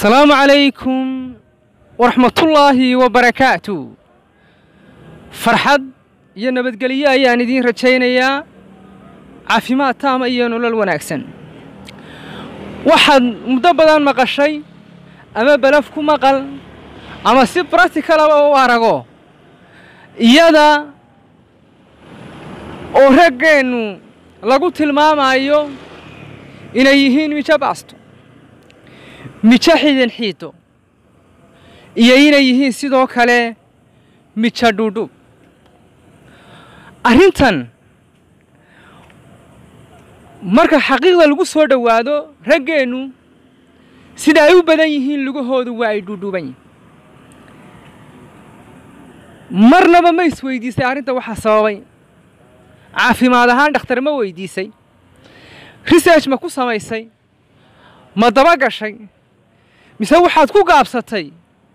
asalaamu calaykum waraxmatullaahi wabarakaatu farxad iyo nabadgelyo ayaan idiin rajaynayaa caafimaad taama iyo nolol wanaagsan waxaad muddo badan maqashay ama balaf ku maqal ama si bracticalaba u arago iyada oo raggeennu lagu tilmaamayo inay yihiin mijo baasto mijo xidin xiido iyo inay yihiin sidoo kale mijo dhuudhub arrintan marka xaqiiqda lagu soo dhowaado raggeennu sida ay u badan yihiin lugahoodu waa ay dhuudhuuban yihin marnaba ma isweydiisay arrinta waxaa sababay caafimaad ahaan dhakhtar ma weydiisay research ma ku samaysay ma daba gashay mise waxaad ku gaabsatay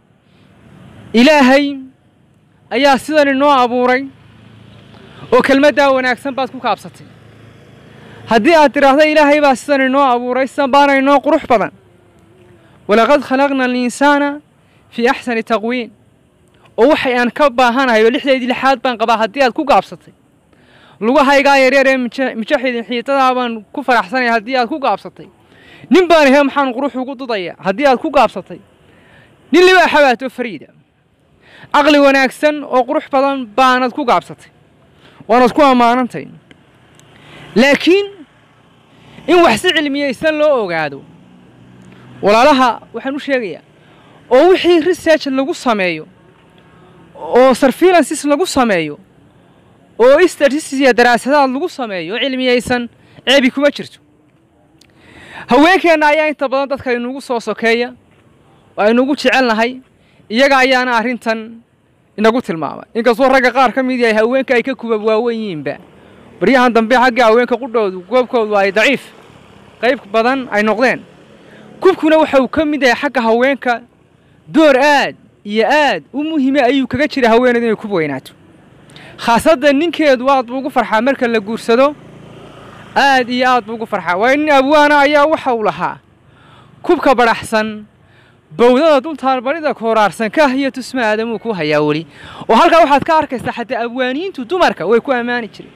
ilaahay ayaa sidan inoo abuuray oo kelmaddaa wanaagsan baad ku gaabsatay haddii aad tidhaahdo ilaahay baa sidan inoo abuuray sidan baana inoo qurux badan walaqad khalaqna alinsaana fii axsani taqwiin oo waxay aan ka baahanahay oo lixdeedii lixaad baan qabaa haddii aad ku gaabsatay lugahaygaa yaryar ee mijo xidin xiitadaa baan ku faraxsanaya haddii aad ku gaabsatay nin baan ahe maxaan qurux ugu dudaya haddii aad ku gaabsatay nin libaa xabaato fariida caqli wanaagsan oo qurux badan baanad ku gaabsatay waanad ku ammaanantay laakiin in wax si cilmiyaysan loo ogaado walaalaha waxaan u sheegayaa oo wixii research lagu sameeyo oo surveillances lagu sameeyo oo statistics iyo daraasadaad lagu sameeyo oo cilmiyaysan ceebi kuma jirto haweenkeenna ayaa inta badan dadka inugu soo sokeeya oo aynugu jecelnahay iyaga ayaana arrintan inagu tilmaamay inkastoo ragga qaar ka mid yahay haweenka ay ka kubab waawen yihiinba baryahan dambe xagga haweenka qudhoodu goobkoodu ay daciif qayb badan ay noqdeen kubkuna waxa uu ka mid yahay xagga haweenka door aad iyo aad u muhiime ayuu kaga jira haweeneedu inay kub weynaato khaasadda ninkeedu aad buu ugu farxaa marka la guursado aad iyo aad buu ugu farxaa waayo nin abwaana ayaa waxa uu lahaa kubka badhaxsan bawdada dultaalbarida kooraarsan kah iyo tusma aadamuu ku hayaa weli oo halkaa waxaad ka arkaysaa xataa abwaaniintu dumarka way ku ammaani jireen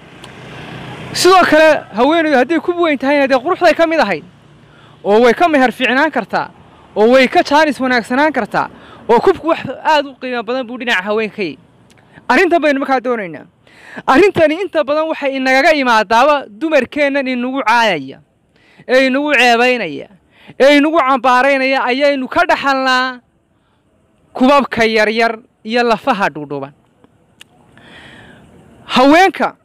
sidoo kale haweeneydu hadday kub weyn tahayna dee quruxday ka mid ahayd oo way ka meher fiicnaan kartaa oo way ka jaanis wanaagsanaan kartaa oo kubku wax aad u qiimo badan buu dhinaca haweenka ka yahy arrintan baynu markaa doonaynaa arrintani inta badan waxay inagaga imaadaaba dumarkeennan inagu caayaya ee inagu ceebaynaya ee inagu cambaaraynaya ayaynu ka dhaxalnaa kubabka yaryar iyo lafaha dhuudhuban haweenka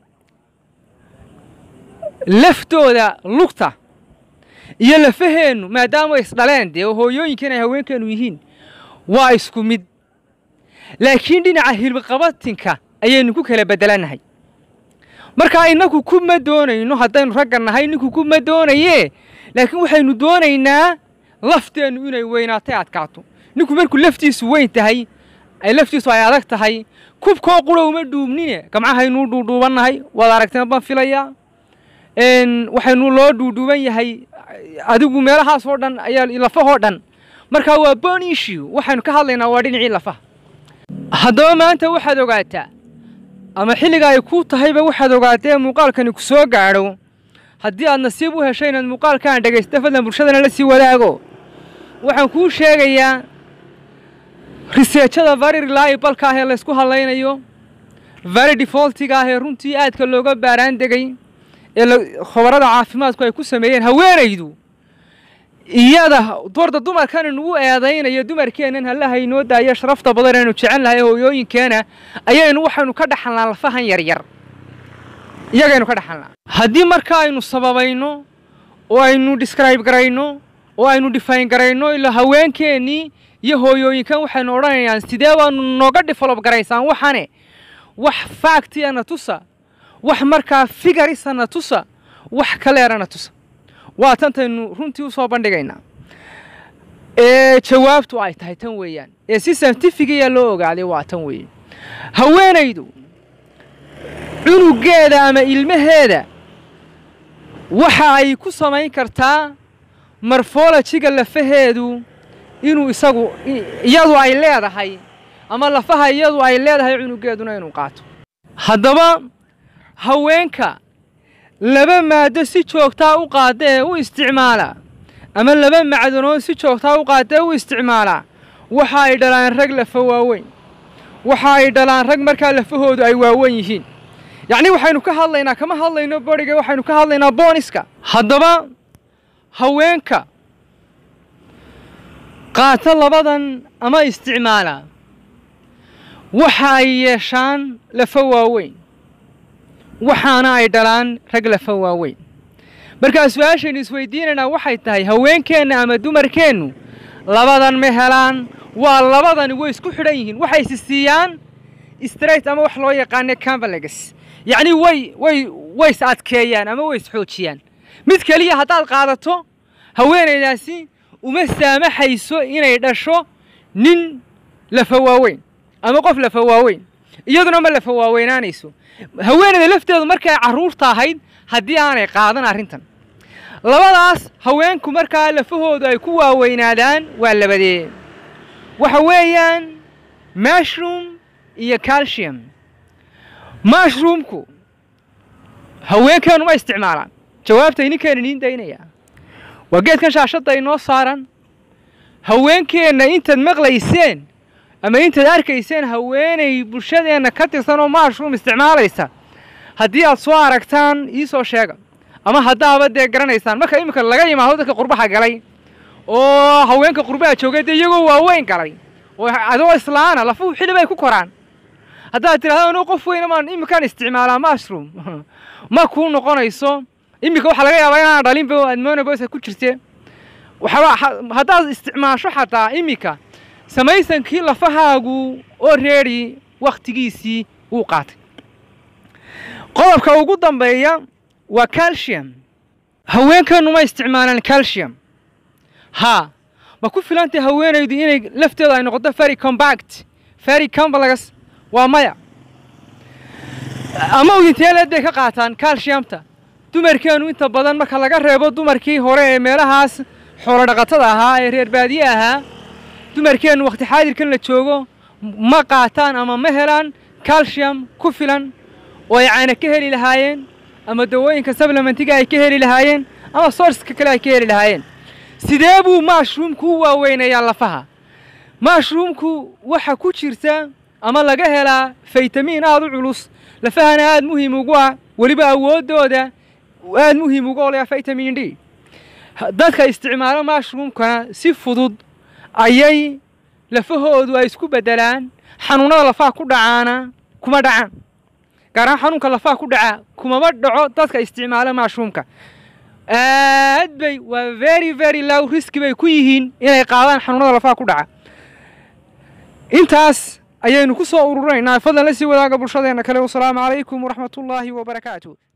laftooda lugta iyo lafaheennu maadaama isdhaleen dee hooyooyinkan ay haweenkeennu yihiin waa isku mid laakiin dhinaca hilbiqabatinka ayaynu ku kala beddelannahay markaa innaku kuma doonayno haddaynu ragga nahay ninku kuma doonayee laakiin waxaynu doonaynaa lafteennu inay weynaatay adkaato ninku markuu laftiisu weyn tahay ay laftiisu ay adag tahay kubkoo qura uma dhuubnine gamcahaynuu dhuudhuubannahay waad aragteen baan filayaa waxaynu loo dhuudhuuban yahay adigu meelahaasoo dhan ayaa lafahoo dhan markaa waa bon issue waxaynu ka hadlaynaa waa dhinacii lafaha haddaba maanta waxaad ogaataa ama xilliga ay ku tahayba waxaad ogaatee muuqaalkani ku soo gaadho haddii aad nasiib u heshay inaad muuqaalkaan dhegaysta fadlan bulshadana la sii wadaago waxaan kuu sheegayaa riseejada vari reliabalka ah ee laysku hadlaynayo vari defaultiga ah ee runtii aadka looga baaraan degay ee khobarada caafimaadku ay ku sameeyeen haweenaydu iyada doorda dumarkan inugu eedaynayo dumarkeennan hallaha inoo daayo sharafta badan aynu jecel nahay hooyooyinkeena ayaynu waxaynu ka dhaxalnaa lafahan yaryar iyagaynu ka dhaxalnaa haddii marka aynu sababayno oo aynu describe garayno oo aynu define garayno ilaa haweenkeennii iyo hooyooyinkan waxaynu odhanayaan sidee baanu nooga develop garaysaan waxane wax factiyana tusa wax markaa figarisana tusa wax kaleerana tusa waa tantaynu runtii u soo bandhigaynaa ee jawaabtu ay tahay tan weeyaan ee si saintifigiya loo ogaaday waa tan weeye haweenaydu cunugeeda ama ilmaheeda waxa ay ku samayn kartaa morfolojiga lafaheedu inuu isagu iyadu ay leedahay ama lafaha iyadu ay leedahay cunugeeduna inuu qaato haddaba haweenka laba maado si joogtaa u qaada ee u isticmaala ama laba macdanood si joogtaa u qaada ee u isticmaala waxa ay dhalaan rag lafa waaweyn waxa ay dhalaan rag markaa lafahoodu ay waaweyn yihiin yacnii waxaynu ka hadlaynaa kama hadlayno boriga waxaynu ka hadlaynaa booniska haddaba haweenka qaata labadan ama isticmaala waxa ay yeeshaan lafa waaweyn waxaana ay dhalaan rag lafa waaweyn markaa su-aashaynu isweydiinaynaa waxay tahay haweenkeenna ama dumarkeennu labadan ma helaan waa labadani way isku xidhan yihiin waxay isi siiyaan straight ama wax loo yaqaano cambalegs yacnii way way way is adkeeyaan ama way is xoojiyaan mid keliya haddaad qaadato haweenaydaasi uma saamaxayso inay dhasho nin lafa waaweyn ama qof lafa waaweyn iyaduna ma lafa waaweynaanayso haweenayda lafteedu markay carruurta ahayd haddii aanay qaadan arrintan labadaas haweenku markaa lafahoodu ay ku waaweynaadaan waa labadee waxa weeyaan mushroom iyo calcium mushroomku haweenkeenu ma isticmaalaan jawaabta ininkeena idiin daynayaa waa geedkan shaashadda inoo saaran haweenkeenna intaad maqlayseen ama intaad arkayseen haweenay bulshadeenna ka tirsan oo mushroom isticmaalaysa haddii aad soo aragtaan iisoo sheega ama haddaaba dee garanaysaan marka iminka laga yimaado dadka qurbaha galay oo haweenka qurbaha joogay dee iyagoo waaweyn galay oo adoo islaana lafuhu xili bay ku koraan haddaad tidhahdo anuu qof weyna maan iminkaan isticmaalaa mushroom ma kuu noqonayso iminka waxaa laga yaabaa inaan dhalinba aad monobosa ku jirte waxaba haddaad isticmaasho xataa iminka samaysankii lafahaagu oo reedi wakhtigiisii wuu qaatay qodobka ugu dambeeya waa calcium haweenkeennu ma isticmaalaan calcium haa ma ku filantay haweenaydu inay lafteedu ay noqoto very combact very complex waa maya ama udinteeleed bay ka qaataan calciumta dumarkeennu inta badan marka laga reebo dumarkii hore ee meelahaas xoolo dhaqatada ahaa ee reer baadiye ahaa dumarkeennu wakhti xaadirkan la joogo ma qaataan ama ma helaan calcium ku filan oo ay caana ka heli lahaayeen ama dawooyinka sablementiga ay ka heli lahaayeen ama sourska kale ay ka heli lahaayeen sidee buu mushroomku u waaweynayaa lafaha mushroomku waxa ku jirta ama laga helaa faytamiin aada u culus lafahana aada muhiim ugu ah weliba awooddooda aada muhiim uga olaya vitamin d dadka isticmaalo mushroomkana si fudud ayay lafahoodu ay isku beddelaan xanuunnada lafaha ku dhacaana kuma dhacaan gaar ahaan xanuunka lafaha ku dhaca kumama dhaco dadka isticmaalo mushroomka aad bay waa very very low riski bay ku yihiin inay qaadaan xanuunada lafaha ku dhaca intaas ayaynu ku soo ururinaynaa fadlan la sii wadaaga bulshadeenna kale wasalaamu calaykum waraxmatullaahi wabarakaatu